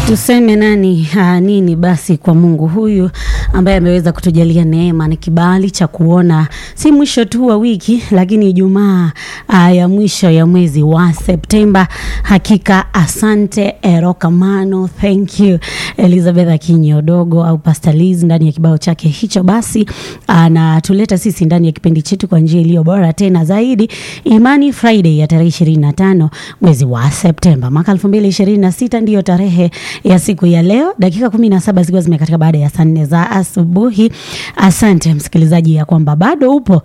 Tuseme nani ha, nini basi kwa Mungu huyu ambaye ameweza kutujalia neema na kibali cha kuona si mwisho tu wa wiki, lakini Ijumaa uh, ya mwisho ya mwezi wa Septemba. Hakika asante Erokamano, thank you Elizabeth Akinyi Odogo au Pastor Liz ndani ya kibao chake hicho, basi anatuleta sisi ndani ya kipindi chetu kwa njia iliyo bora tena zaidi, Imani Friday ya tarehe 25 mwezi wa Septemba mwaka 2026 ndiyo tarehe ya siku ya leo, dakika 17 zikiwa zimekatika baada ya saa nne za asubuhi. Asante msikilizaji ya kwamba bado upo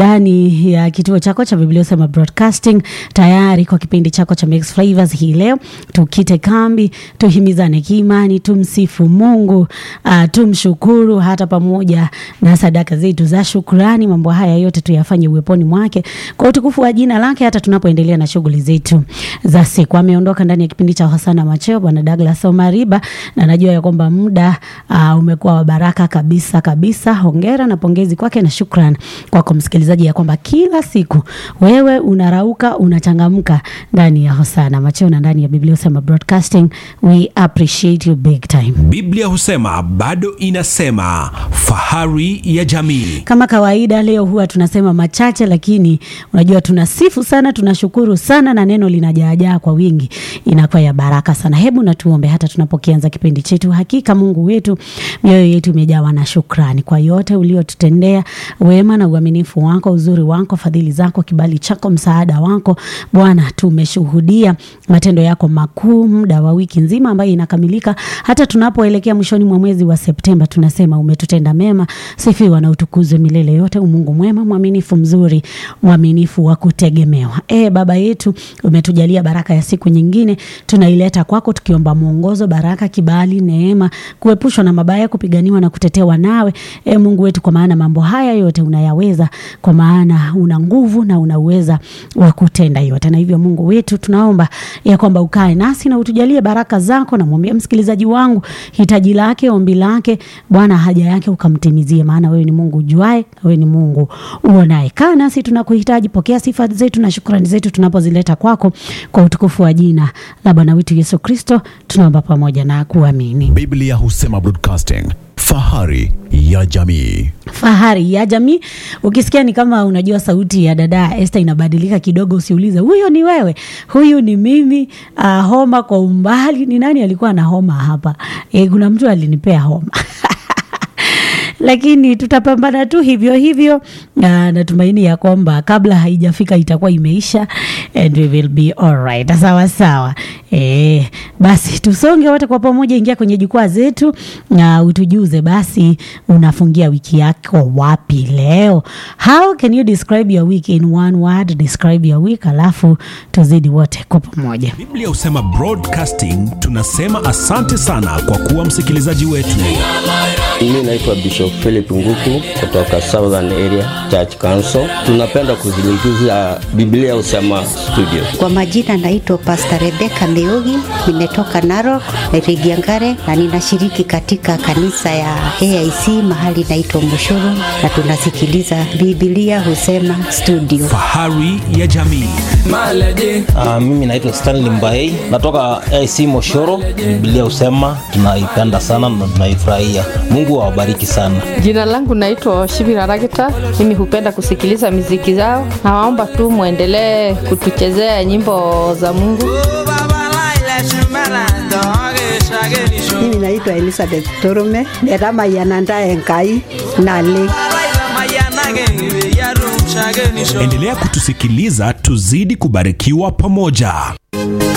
ndani ya kituo chako cha Biblia Usema Broadcasting, tayari kwa kipindi chako cha Mix Flavors hii leo, tukite kambi, tuhimizane kiimani, tumsifu Mungu, uh, tumshukuru hata pamoja na sadaka zetu za shukrani. Mambo haya yote tuyafanye uweponi mwake kwa utukufu wa jina lake, hata tunapoendelea na shughuli zetu za siku. Ameondoka ndani ya kipindi cha Hosana Macheo Bwana Douglas Omariba, na najua ya kwamba muda uh, umekuwa wa baraka kabisa kabisa. Hongera na pongezi kwake na shukran kwako msikilizaji, ya kwamba kila siku wewe unarauka unachangamka ndani ya Hosana Macheo na ndani ya Biblia Usema Broadcasting. We appreciate you big time. Biblia husema bado inasema, fahari ya jamii. Kama kawaida, leo huwa tunasema machache, lakini unajua tunasifu sana, tunashukuru sana, na neno linajaajaa kwa wingi, inakuwa ya baraka sana. Hebu na tuombe hata tunapokianza kipindi chetu. Hakika Mungu wetu, mioyo yetu imejawa na shukrani kwa yote uliotutendea, wema na uaminifu wako, uzuri wako, fadhili zako, kibali chako, msaada wako Bwana. Tumeshuhudia matendo yako makuu muda wa wiki nzima ambayo inakamilika, hata tunapoelekea mwishoni mwa mwezi wa Septemba, tunasema umetutenda mema. Sifiwa na utukuzwe milele yote, umungu mwema, mwaminifu, mzuri, mwaminifu wa kutegemewa. E Baba yetu, umetujalia baraka ya siku nyingine, tunaileta kwako tukiomba mwongozo, baraka, kibali, neema, kuepushwa na mabaya, kupiganiwa na kutetewa nawe, e Mungu wetu, kwa maana mambo haya yote unayaweza, kwa maana una nguvu na una uweza wa kutenda yote. Na hivyo Mungu wetu, tunaomba ya kwamba ukae nasi na utujalie baraka zako. Namwambia msikilizaji wangu hitaji lake, ombi lake, Bwana haja yake ukamtimizie, maana wewe ni Mungu ujuae, na wewe ni Mungu uonaye. Kaa nasi, tunakuhitaji. Pokea sifa zetu na shukrani zetu tunapozileta kwako, kwa utukufu wa jina la Bwana wetu Yesu Kristo, tunaomba pamoja na kuamini. Biblia Husema Broadcasting, fahari ya jamii. Fahari ya jamii. Ukisikia ni kama unajua sauti ya dada Esther inabadilika kidogo, usiulize huyo ni wewe, huyu ni mimi. Uh, homa kwa umbali. Ni nani alikuwa na homa hapa? E, kuna mtu alinipea homa lakini tutapambana tu hivyo hivyo. Na natumaini ya kwamba kabla haijafika itakuwa imeisha and we will be alright. Sawa sawa. E, basi tusonge wote kwa pamoja, ingia kwenye jukwaa zetu na utujuze basi unafungia wiki yako wapi leo. How can you describe your week in one word? Describe your week, alafu tuzidi wote kwa pamoja. Biblia husema Broadcasting, tunasema asante sana kwa kuwa msikilizaji wetu. Mimi naitwa Bishop Philip Nguku kutoka Southern Area Church Council. Tunapenda kuzungumzia Biblia Usema Studio. Kwa majina naitwa Pastor Rebecca Meugi, nimetoka Narok, Rigiangare na ninashiriki katika kanisa ya AIC mahali naitwa Mushuru na tunasikiliza Biblia Husema Studio. Fahari ya jamii. Uh, mimi naitwa Stanley Mbaei natoka AC Moshoro. Biblia husema tunaipenda sana na tunaifurahia. Mungu awabariki sana. Jina langu naitwa Shibira Ragita. Mimi hupenda kusikiliza miziki zao. Nawaomba tu mwendelee kutuchezea nyimbo za Mungu. Mimi naitwa Elizabeth Torume netamayananda enkai nale Endelea kutusikiliza, tuzidi kubarikiwa pamoja.